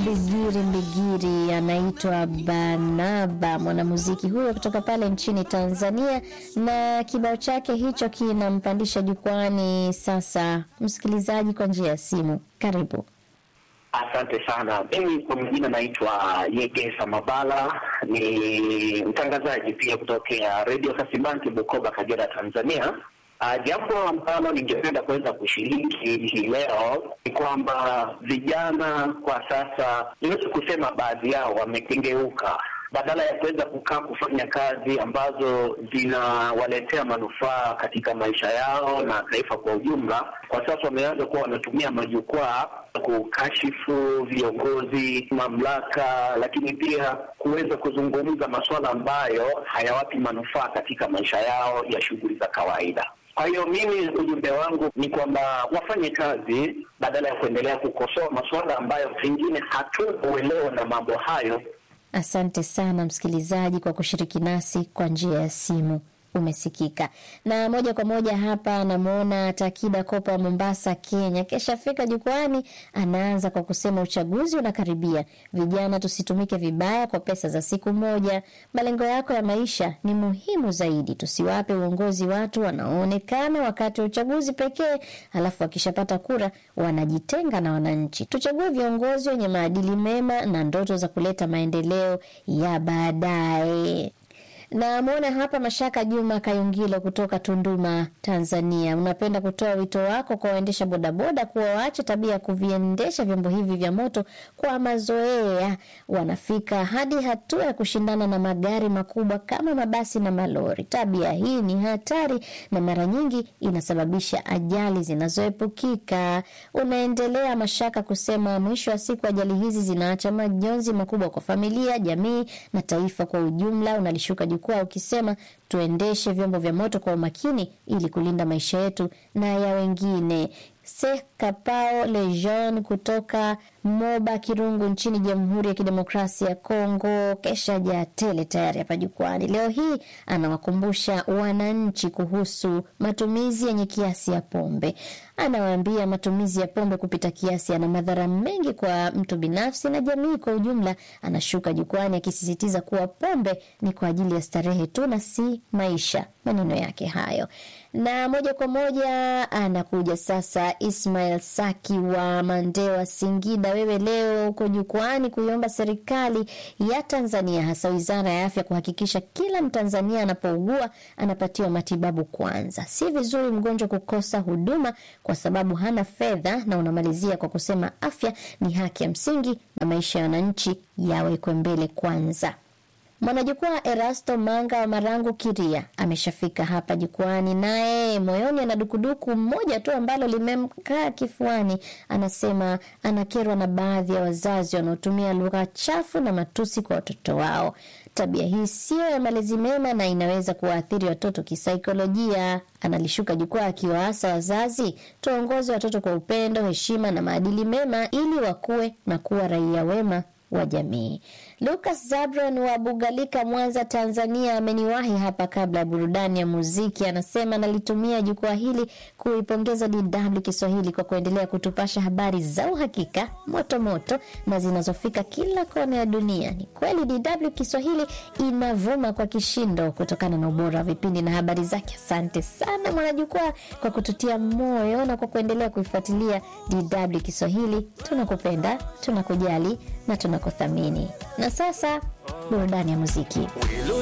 Mbigiri Mbigiri anaitwa Banaba, mwanamuziki huyo kutoka pale nchini Tanzania, na kibao chake hicho kinampandisha jukwani. Sasa msikilizaji, kwa njia ya simu, karibu. Asante sana. Mimi kwa majina naitwa Yegesa Mabala, ni mtangazaji pia kutokea redio Kasibanki, Bukoba, Kagera, Tanzania. Uh, jambo ambalo ningependa kuweza kushiriki hii leo ni kwamba vijana kwa sasa, niwezi kusema baadhi yao wamekengeuka badala ya kuweza kukaa kufanya kazi ambazo zinawaletea manufaa katika maisha yao na taifa kwa ujumla, kwa sasa wameanza kuwa wanatumia majukwaa kukashifu viongozi, mamlaka, lakini pia kuweza kuzungumza masuala ambayo hayawapi manufaa katika maisha yao ya shughuli za kawaida. Kwa hiyo mimi ujumbe wangu ni kwamba wafanye kazi badala ya kuendelea kukosoa masuala ambayo pengine hatuna uelewa na mambo hayo. Asante sana msikilizaji kwa kushiriki nasi kwa njia ya simu. Umesikika na moja kwa moja hapa. Anamwona Takida Kopa wa Mombasa, Kenya, kesha fika jukwani. Anaanza kwa kusema uchaguzi unakaribia, vijana tusitumike vibaya kwa pesa za siku moja. Malengo yako ya maisha ni muhimu zaidi, tusiwape uongozi watu wanaoonekana wakati wa uchaguzi pekee, halafu wakishapata kura wanajitenga na wananchi. Tuchague viongozi wenye maadili mema na ndoto za kuleta maendeleo ya baadaye. Namwona hapa Mashaka Juma Kayungilo kutoka Tunduma, Tanzania. Unapenda kutoa wito wako kwa waendesha bodaboda kuwa waache tabia ya kuviendesha vyombo hivi vya moto kwa mazoea. Wanafika hadi hatua ya kushindana na magari makubwa kama mabasi na malori. Tabia hii ni hatari na mara nyingi inasababisha ajali zinazoepukika. Unaendelea Mashaka kusema, mwisho wa siku ajali hizi zinaacha majonzi makubwa kwa familia, jamii na taifa kwa ujumla. Unalishuka jukwaa ukisema tuendeshe vyombo vya moto kwa umakini ili kulinda maisha yetu na ya wengine. Sekapao Lejean kutoka Moba Kirungu nchini Jamhuri ya Kidemokrasia ya Kongo kesha jaa tele tayari hapa jukwani. Leo hii anawakumbusha wananchi kuhusu matumizi yenye kiasi ya pombe. Anawaambia matumizi ya pombe kupita kiasi yana madhara mengi kwa mtu binafsi na jamii kwa ujumla. Anashuka jukwani akisisitiza kuwa pombe ni kwa ajili ya starehe tu na si maisha. Maneno yake hayo, na moja kwa moja anakuja sasa Ismail Saki wa Mandewa, Singida. Wewe leo uko jukwani kuiomba serikali ya Tanzania, hasa wizara ya afya, kuhakikisha kila Mtanzania anapougua anapatiwa matibabu kwanza. Si vizuri mgonjwa kukosa huduma kwa sababu hana fedha, na unamalizia kwa kusema afya ni haki ya msingi na maisha ya wananchi yawekwe mbele kwanza. Mwanajukwaa Erasto Manga wa Marangu Kiria ameshafika hapa jukwani, naye moyoni ana dukuduku mmoja tu ambalo limemkaa kifuani. Anasema anakerwa na baadhi ya wazazi wanaotumia lugha chafu na matusi kwa watoto wao. Tabia hii siyo ya malezi mema na inaweza kuwaathiri watoto kisaikolojia. Analishuka jukwaa akiwaasa wazazi, tuwaongoze watoto kwa upendo, heshima na maadili mema ili wakuwe na kuwa raia wema wa jamii. Lucas Zabron wa Bugalika, Mwanza, Tanzania, ameniwahi hapa kabla ya burudani ya muziki. Anasema nalitumia jukwaa hili kuipongeza DW Kiswahili kwa kuendelea kutupasha habari za uhakika, moto moto na zinazofika kila kona ya dunia. Ni kweli DW Kiswahili inavuma kwa kishindo kutokana na ubora wa vipindi na habari zake. Asante sana mwanajukwaa kwa kututia moyo na kwa kuendelea kuifuatilia DW Kiswahili. Tunakupenda, tunakujali na tunakuthamini. Na sasa burudani ya muziki.